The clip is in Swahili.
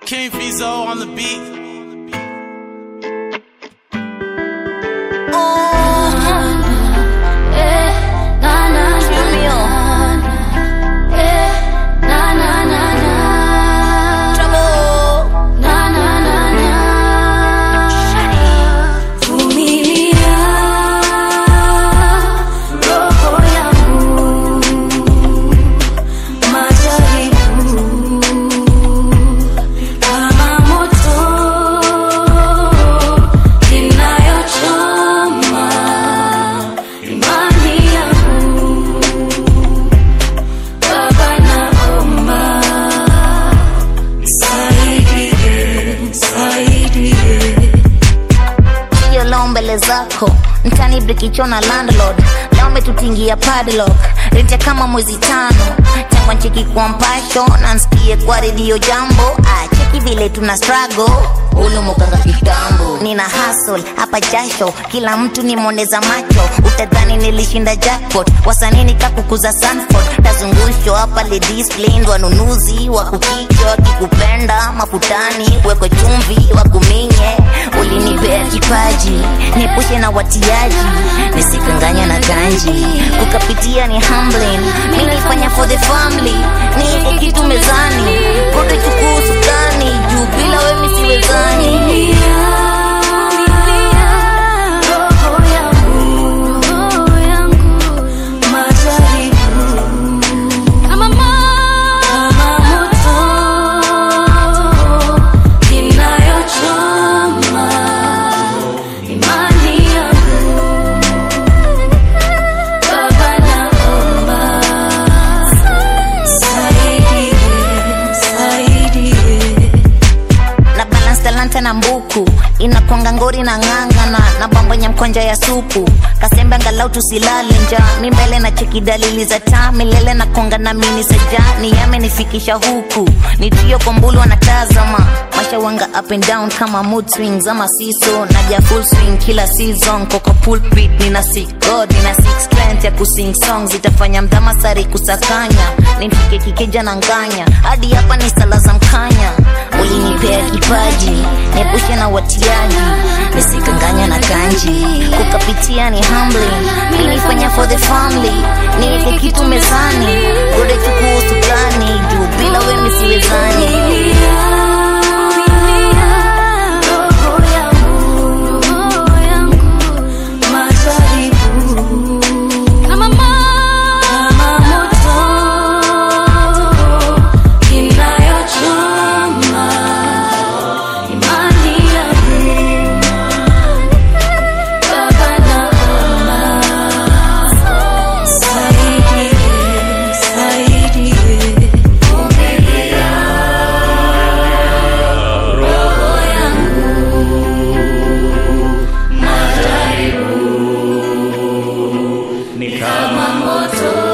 King Fizo on the beat. hiyo leo mbele zako mtani brikichona landlord leo umetutingia padlock rente kama mwezi tano tangwa ncheki kwa mpasho na nsikie kwa redio jambo ah, cheki vile tuna struggle ulumukanga kitambo nina hustle hapa jasho kila mtu ni moneza macho utadhani nilishinda jackpot wasanini kakukuza sanford tazungusho hapa ladies plain wanunuzi wakukichwa kikupenda mafutani wekwe chumvi wakuminye ulinipea kipaji niepushe na watiaji nisikanganya na ganji kukapitia ni humbling mi nifanya for the family niweke kitu mezani kote chukuu sukani juu bila we misiwezani na balance talanta na mbuku inakwanga ngori na ng'ang'ana na bambonya mkonja ya supu kasembe angalau tusilale nja mi mbele na cheki dalili za taa milele na konga na mini saja ni yamenifikisha huku ni trio kwa mbulu wanatazama masha wanga up and down kama mood swings ama siso naja full swing kila season koko pulpit nina sick god nina sick strength ya kusing songs itafanya mdhama sari kusakanya nimfike kikeja na nganya hadi hapa ni sala za mkanya ulinipea kipaji niepushe na watiaji nisikanganya na kanji kukapitia ni humbling nilifanya for the family niweke kitu mezani gode chukuu sukani juu bila we misiwezani ni kama moto